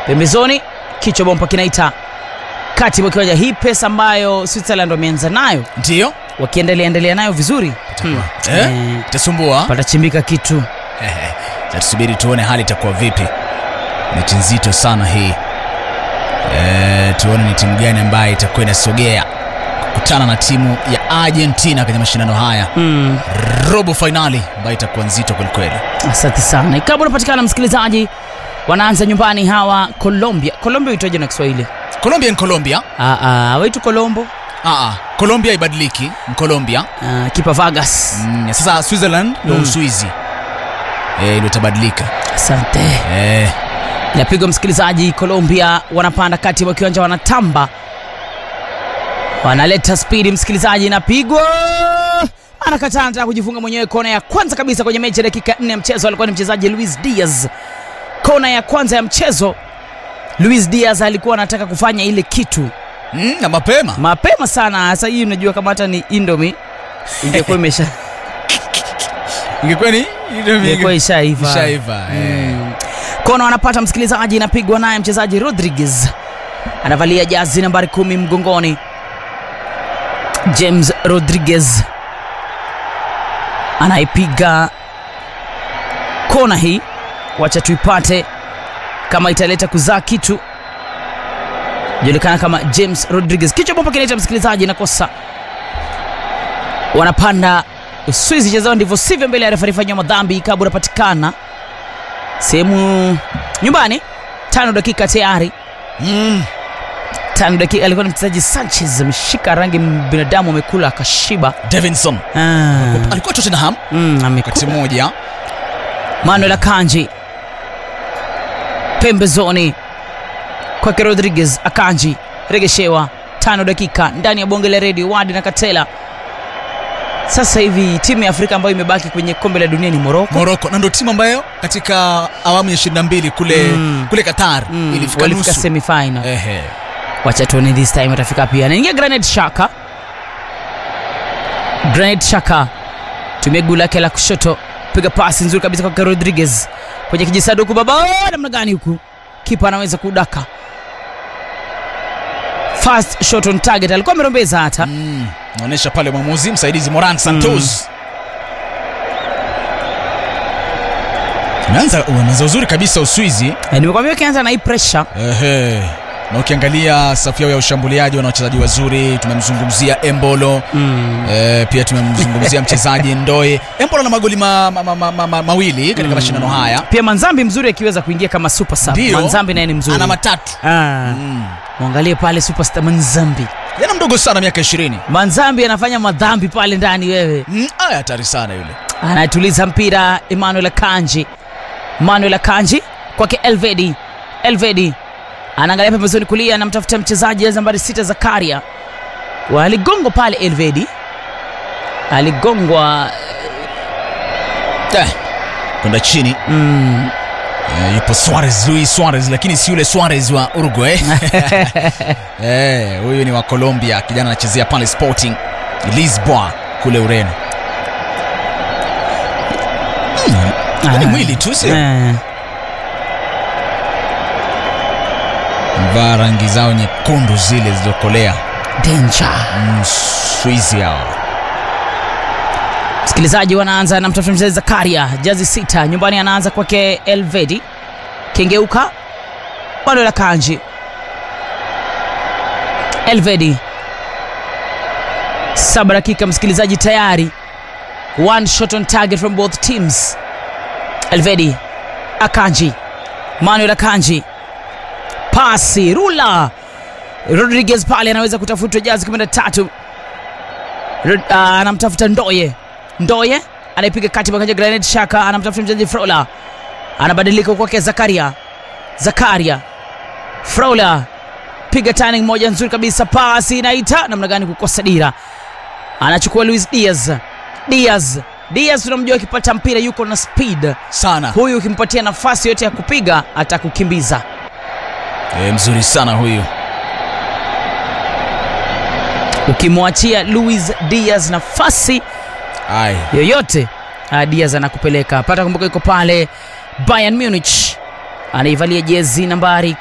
pembezoni kichwa bomba kinaita kati mwa kiwanja hii pesa ambayo switzerland wameanza nayo ndio wakiendelea endelea nayo vizuri hmm. eh? Eh, itasumbua patachimbika kitu Ehe, na tusubiri tuone hali itakuwa vipi mechi nzito sana hii e, tuone ni timu gani ambayo itakuwa inasogea kukutana na timu ya argentina kwenye mashindano haya hmm. robo fainali ambayo itakuwa nzito kwelikweli asante sana ikawa unapatikana msikilizaji wanaanza nyumbani hawa colombia colombia huitaja na kiswahili colombia ni colombia Ah, ah, waitu colombo Aa, colombia ibadiliki ni colombia Ah, kipa vagas mm, sasa switzerland ndo Mm. uswizi e, ndo itabadilika asante e, napigwa msikilizaji colombia wanapanda kati mwa kiwanja wanatamba wanaleta spidi msikilizaji inapigwa anakataa anataka kujifunga mwenyewe kona ya kwanza kabisa kwenye mechi ya dakika 4 ya mchezo alikuwa ni mchezaji luis diaz kona ya kwanza ya mchezo luis diaz alikuwa anataka kufanya ile kitu mm, na mapema mapema sana sasa hii unajua kama hata ni indomi ingekuwa imesha ingekuwa ni ingekuwa ishaiva ishaiva eh. Mm. kona wanapata msikilizaji inapigwa naye mchezaji rodriguez anavalia jazi nambari kumi mgongoni james rodriguez anaipiga kona hii wacha tuipate kama italeta kuzaa kitu julikana kama james rodriguez kichwa bomba kinaita msikilizaji nakosa wanapanda uswizi chezao ndivyo sivyo mbele ya refari fanywa madhambi ikabu unapatikana sehemu nyumbani tano dakika tayari mm. tano dakika alikuwa ni mchezaji sanchez ameshika rangi m- binadamu amekula akashiba davinson ah. alikuwa tottenham mm, wakati amekula mmoja manuel akanji pembezoni kwake rodriguez akanji regeshewa tano dakika ndani ya bonge la redio wadi na katela sasa hivi timu ya afrika ambayo imebaki kwenye kombe la dunia ni moroko moroko na ndo timu ambayo katika awamu ya 22 kule Mm. kule qatar mm, ilifika walifika nusu semifinal Ehe. wacha tuone this time atafika pia naingia granit shaka granit shaka tumia guu lake la kushoto piga pasi nzuri kabisa kwake rodriguez kwenye kijisaduku baba namna gani huku kipa anaweza kudaka fast shot on target alikuwa amerombeza hata Mm. naonyesha pale mwamuzi msaidizi moran santos umeanza umeanza uzuri kabisa uswizi Eh, nimekwambia ukianza na hii pressure Ehe. na ukiangalia safu yao ya ushambuliaji wana wachezaji wazuri tumemzungumzia embolo mm. e, pia tumemzungumzia mchezaji ndoe embolo na magoli ma, ma, ma, ma, ma, ma, mawili katika Mm. mashindano haya pia manzambi mzuri akiweza kuingia kama super sub Ndio. manzambi naye ni mzuri ana matatu ah. mm. mwangalie pale superstar manzambi jana mdogo sana miaka ishirini manzambi anafanya madhambi pale ndani wewe mm. aya hatari sana yule anatuliza mpira emmanuel akanji emmanuel akanji kwake elvedi elvedi anaangalia pembezoni kulia anamtafuta mchezaji jezi nambari sita zakaria waligongwa pale elvedi aligongwa eh. kwenda chini mm, Eh, yupo Suarez, Luis Suarez, lakini si yule Suarez wa Uruguay. Eh, huyu ni wa Colombia, kijana anachezea pale Sporting Lisboa kule Ureno. Hmm, ni Ah. mwili tu sio? eh, Mvaa rangi zao nyekundu zile zilizokolea. danger Mm, Swizi hao. msikilizaji wanaanza na mtafuta mchezaji zakaria jazi sita nyumbani anaanza kwake elvedi kengeuka bado la kanji elvedi saba dakika msikilizaji tayari one shot on target from both teams elvedi akanji manuel akanji pasi rula rodriguez pale anaweza kutafutwa jazi 13 Rod- ah, anamtafuta ndoye ndoye anaipiga kati makaja granit shaka anamtafuta mchezaji frola anabadilika kwake zakaria zakaria frola piga turning moja nzuri kabisa pasi inaita namna gani kukosa dira anachukua luis diaz diaz diaz tunamjua akipata mpira yuko na speed Sana. huyu ukimpatia nafasi yote ya kupiga atakukimbiza Eh, mzuri sana huyu. ukimwachia luis diaz nafasi Ai. yoyote ah, diaz anakupeleka pata kumbuka yuko pale bayern munich anaivalia jezi nambari